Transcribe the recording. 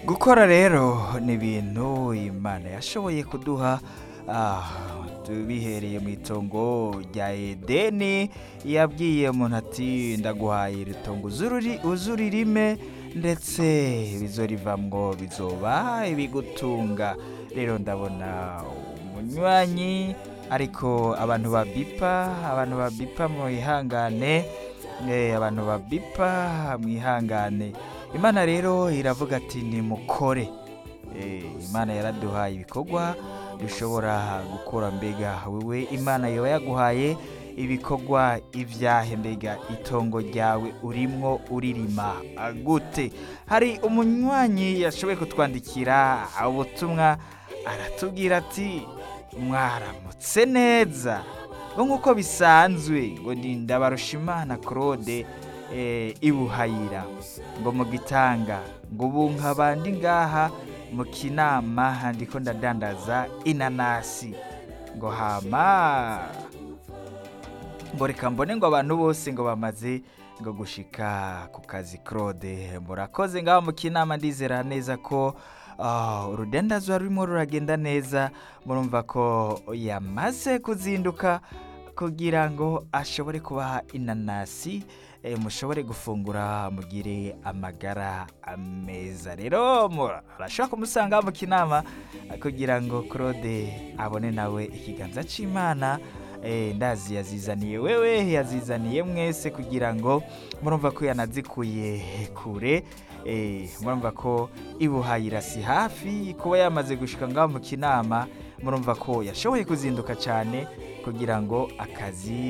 gukora rero ni ibintu imana yashoboye kuduha ah, tubihereye mu itongo rya edeni yabwiye umuntu ati ndaguhaye iri tongo uzuriri- uzuririme ndetse bizorivamwo bizoba ibigutunga rero ndabona umunywanyi ariko abantu babipa abantu babipa mwihangane eh, abantu babipa mwihangane imana rero iravuga ati nimukore Eh, imana yaraduhaye ibikorwa dushobora gukora mbega wewe imana yoba yaguhaye ibikorwa ibyahe mbega itongo ryawe urimwo uririma ah, gute hari umunywanyi yashoboye kutwandikira ubutumwa aratubwira ati mwaramutse neza ngo nk'uko bisanzwe ngo ni ndabarushimana claude eh, ibuhayira ngo mu gitanga ngo ubu nkabandi ngaha mu kinama ndiko ndadandaza inanasi ngo hama ngo reka mbone ngo abantu bose ngo bamaze ngo gushika ku kazi claude murakoze ngaho mu kinama ndizera neza ko ah, urudendazwa rurimo ruragenda neza murumva ko yamaze kuzinduka kugira ngo ashobore kubaha inanasi eh, mushobore gufungura mugire amagara meza rero murashobora kumusanga mu kinama kugira ngo claude abone nawe ikiganza c'imana eh, ndazi yazizaniye wewe yazizaniye mwese kugira ngo murumva ko yanazikuye kure eh, murumva ko ibuhayira si hafi kuba yamaze gushika ngaho mu kinama murumva ko yashoboye kuzinduka cyane kugira ngo akazi